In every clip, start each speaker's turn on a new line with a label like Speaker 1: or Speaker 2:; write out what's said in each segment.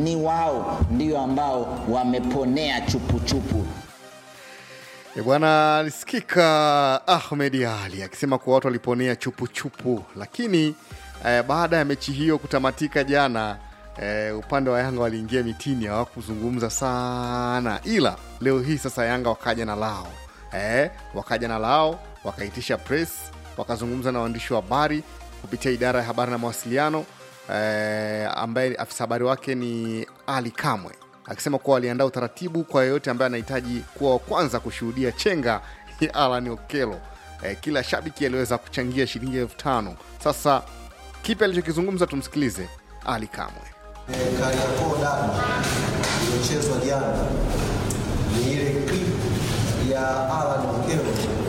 Speaker 1: ni wao ndio ambao wameponea chupuchupu.
Speaker 2: E bwana, alisikika Ahmed Ali akisema kuwa watu waliponea chupuchupu, lakini eh, baada ya mechi hiyo kutamatika jana eh, upande wa Yanga waliingia mitini, hawakuzungumza sana, ila leo hii sasa Yanga wakaja na lao eh, wakaja na lao, wakaitisha press, wakazungumza na waandishi wa habari kupitia idara ya habari na mawasiliano eh, ambaye afisa habari wake ni Ali Kamwe akisema kuwa waliandaa utaratibu kwa yeyote ambaye anahitaji kuwa wa kwanza kushuhudia chenga ya Alan Okello. Eh, kila shabiki aliweza kuchangia shilingi elfu tano. Sasa kipi alichokizungumza, tumsikilize Ali Kamwe.
Speaker 3: Eh, Kariakoo dabi iliyochezwa jana ni ile clip ya Alan Okello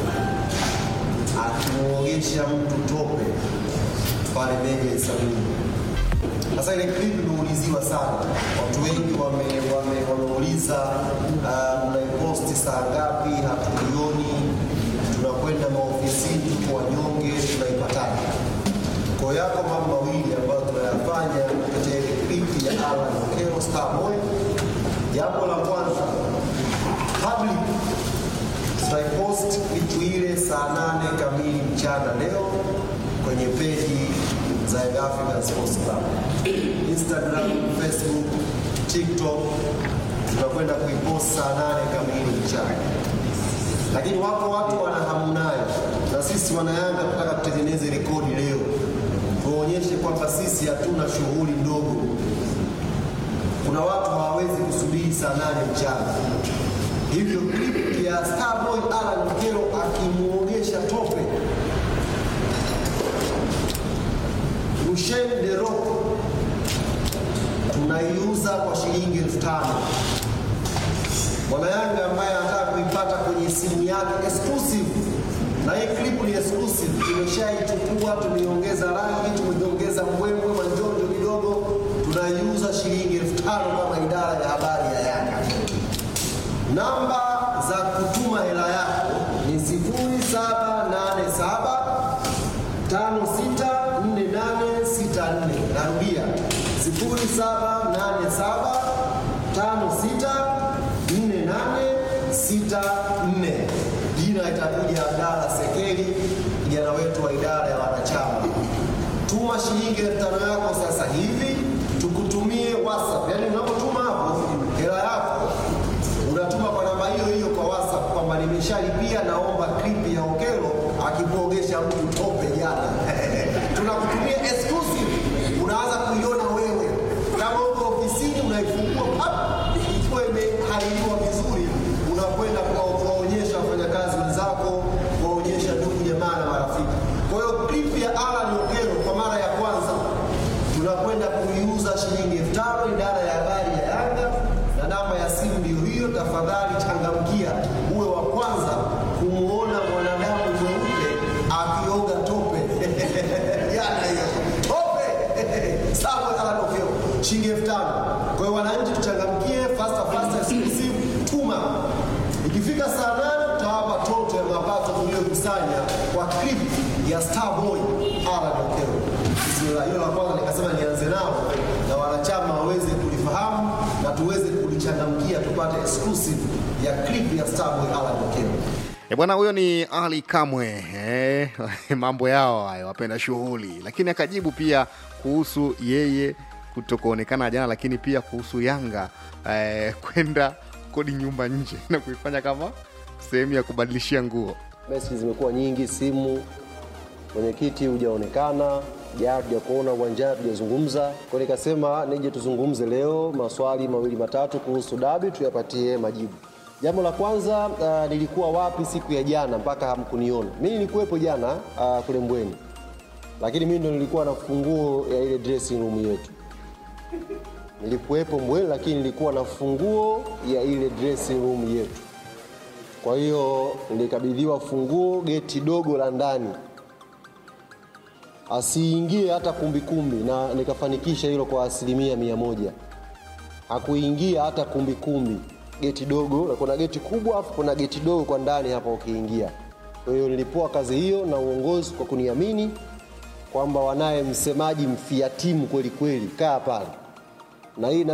Speaker 3: akimwogesha mtu tope pale Meja Sabini. Sasa ile clip imeuliziwa sana, watu wengi wame- wame- wameuliza uh, mnaiposti saa ngapi? Hatuioni, tunakwenda maofisini, tuko wanyonge, tunaipataje? Kwa hiyo yako mambo mawili ambayo tunayafanya katika ile clip ya Alan Okello Starboy. Jambo la kwanza, public tutaipost clip ile saa nane kamili mchana leo kwenye peji za Young African Sports Club, Instagram, Facebook, TikTok tunakwenda kuipost saa nane kamili mchana lakini wako watu wana hamu nayo, na sisi wanayanga tunataka tutengeneze rekodi leo, tuonyeshe kwamba sisi hatuna shughuli ndogo. Kuna watu hawawezi kusubiri saa nane mchana, hivyo clip ya Starboy Alan Okello akimwogesha tope Rushen De Rock tunaiuza kwa shilingi elfu tano mwanayanga ambaye anataka kuipata kwenye simu yake exclusive, na hii clip ni exclusive, tumeshaichukua, tumeiongeza rangi, tumeiongeza mbwembwe manjonjo kidogo, tunaiuza shilingi elfu tano kama idara ya habari ya Yanga. Namba za kutuma hela yako ni 0787 564864. Narudia 0787 564864. Jina itakuja Abdalla Sekeli, kijana wetu wa idara ya wanachama. Tuma shilingi elfu tano yako sasa hivi, tukutumie WhatsApp. Yaani unapotuma hapo hela yako unatuma kwa namba hiyo hiyo kwa WhatsApp kwamba nimeshalipia, naomba clip ya Okello akipogesha mtu tope jana. Tunakutumia exclusive, unaanza kuiona wewe kama uko ofisini, unaifungua pap, ikiwa imehaririwa vizuri, unakwenda kwa- kuwaonyesha wafanyakazi wenzako, kuwaonyesha ndugu jamaa na marafiki. Kwa hiyo clip ya Alan Okello kwa mara ya kwanza tunakwenda kuiuza shilingi elfu tano idara ya habari ya Yanga, na namba ya simu ndiyo hiyo. Tafadhali changamkia, uwe wa kwanza kumwona mwanadamu mweupe akioga tope jana hiyo tope sawa, Alan Okello shilingi elfu tano. Kwa hiyo wananchi tuchangamkie, faster faster exclusive, tuma ikifika saa nane tutawapa toto ya mapato tuliyokusanya kwa clip ya Starboy Alan Okello. Bismillah, hilo la kwanza nikasema nianze nao na wanachama waweze kulifahamu na tuweze kulichangamkia tupate exclusive ya clip ya Starboy Alan Okello.
Speaker 2: E bwana, huyo ni Ali Kamwe eh, mambo yao hayo, wapenda shughuli, lakini akajibu pia kuhusu yeye kutokuonekana jana, lakini pia kuhusu Yanga eh, kwenda kodi nyumba nje na kuifanya kama sehemu ya kubadilishia nguo.
Speaker 3: Meseji zimekuwa nyingi, simu, mwenyekiti hujaonekana, jana tujakuona uwanjani, tujazungumza. Kwa hiyo nikasema nije tuzungumze leo maswali mawili matatu kuhusu dabi, tuyapatie majibu. Jambo la kwanza, uh, nilikuwa wapi siku ya jana mpaka hamkuniona? Mimi nilikuwepo jana uh, kule Mbweni, lakini mimi ndo nilikuwa na funguo ya ile dressing room yetu. Nilikuwepo Mbweni, lakini nilikuwa na funguo ya ile dressing room yetu. Kwa hiyo nilikabidhiwa funguo geti dogo la ndani, asiingie hata kumbikumbi, na nikafanikisha hilo kwa asilimia mia moja. Hakuingia hata kumbikumbi, geti dogo, na kuna geti kubwa afu kuna geti dogo kwa ndani hapa ukiingia. Kwa hiyo nilipoa kazi hiyo na uongozi kwa kuniamini kwamba wanaye msemaji mfia timu kweli kweli, kaa pale na hii